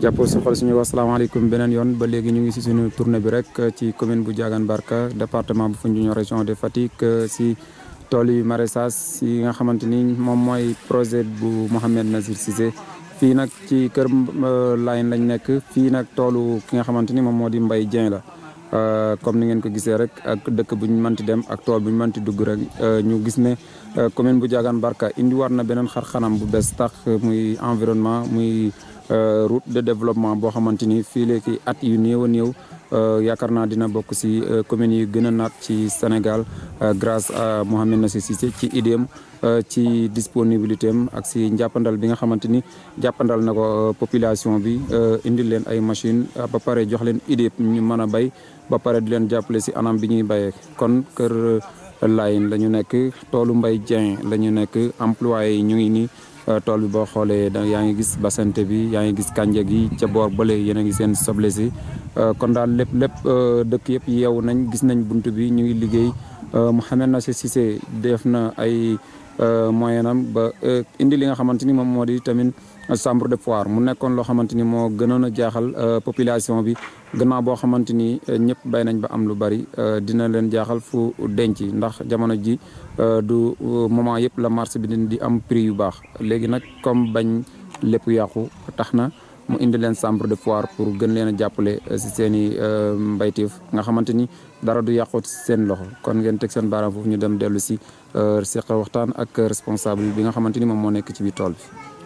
jàppoo si xol suñu wax salaamaaleykum beneen yoon ba léegi ñu ngi si suñu tournée bi rek ci commune bu Diagane Barka département bu Foundiougne région de Fatick si tool yu maraîchage si nga xamante ni moom mooy projet bu Mouhamed Nazir Cissé fii nag ci kër Layen lañ nekk fii nag toolu ki nga xamante ni moom moo di Mbaye Dieng la comme ni ngeen ko gisee rek ak dëkk bu ñu mënti dem ak tool bu ñu mënti dugg rek ñu gis ne commune bu Diagane Barka indi war na beneen xar xanam bu bees tax muy environnement muy route de développement boo xamante ni fii léegi at yu néew a néew yaakaar naa dina bokk si communes yi gën a naat ci Sénégal grâce à Mouhamed Nazir Cissé ci idéem ci disponibilité am ak si njàppandal bi nga xamante ni jàppandal na ko population bi indil leen ay machine ba pare jox leen idée ñu mën a bay ba pare di leen jàppale si anam bi ñuy bayee kon kër Layen la ñu nekk toolu Mbaye Dieng la ñu nekk employé yi ñu ngi nii tool bi boo xoolee da yaa ngi gis basante bi yaa ngi gis kànja gi ca boor bële yéen a ngi seen soble si kon daal lépp lépp dëkk yëpp yeewu nañ gis nañ bunt bi ñu ngi liggéey Mouhamed Nazir Cissé def na ay moyen am ba indi li nga xamante ni moom moo di tamit chambre de foire mu nekkoon loo xamante ni moo gënoon a jaaxal population bi gannaaw boo xamante ni ñëpp bay nañ ba am lu bari dina leen jaaxal fu denc ndax jamono ji du moment yëpp la marché bi di am prix yu baax léegi nag comme bañ lépp yàqu tax na mu indi leen chambre de foire pour gën leen a jàppale si seen i mbayteef nga xamante ni dara du yàqu seen loxo kon ngeen teg seen baaraam foofu ñu dem dellu si seq waxtaan ak responsable bi nga xamante ni moom moo nekk ci biir tool bi.